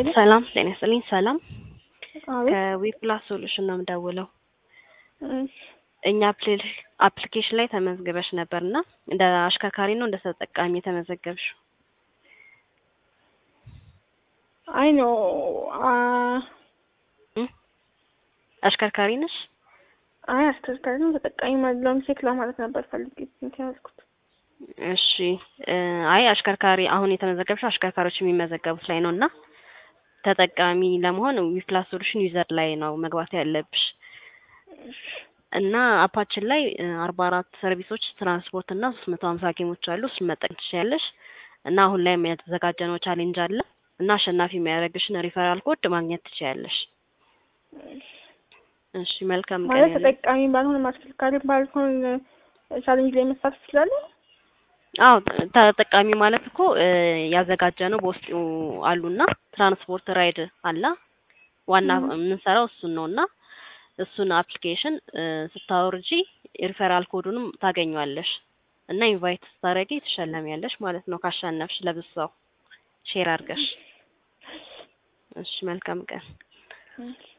ሄሎ ሰላም ጤና ይስጥልኝ። ሰላም አቤት ከዊፕላስ ሶሉሽን ነው የምደውለው። እሺ እኛ አፕሊኬሽን ላይ ተመዝግበሽ ነበር እና እንደ አሽከርካሪ ነው እንደ ተጠቃሚ የተመዘገብሽው? አይ ኖ አ እ አሽከርካሪ ነሽ? አይ አሽከርካሪ ነው ተጠቃሚ አይደለሁም። ቼክ ለማለት ነበር ፈልጌ እንትን ያልኩት። እሺ እ አይ አሽከርካሪ አሁን የተመዘገብሽው አሽከርካሪዎች የሚመዘገቡት ላይ ነው እና ተጠቃሚ ለመሆን ዊፕላስ ሶሉሽን ዩዘር ላይ ነው መግባት ያለብሽ እና አፓችን ላይ አርባ አራት ሰርቪሶች ትራንስፖርት እና ሶስት መቶ ሀምሳ ጌሞች አሉ። እሱን መጠቀም ትችያለሽ እና አሁን ላይ የተዘጋጀነው ቻሌንጅ አለ እና አሸናፊ የሚያደርግሽን ሪፈራል ኮድ ማግኘት ትችያለሽ። እሺ መልካም ቀን ማለት ያለ ተጠቃሚ ባልሆን አሽከርካሪ ባልሆን ቻሌንጅ ላይ መሳተፍ እችላለሁ? አዎ ተጠቃሚ ማለት እኮ ያዘጋጀነው በውስጡ አሉና ትራንስፖርት ራይድ አለ ዋና የምንሰራው እሱን ነው እና እሱን አፕሊኬሽን ስታወርጂ ሪፈራል ኮዱንም ታገኘዋለሽ እና ኢንቫይት ስታደርጊ ትሸለሚያለሽ ማለት ነው ካሸነፍሽ ለብዙ ሰው ሼር አድርገሽ። እሺ መልካም ቀን። እሺ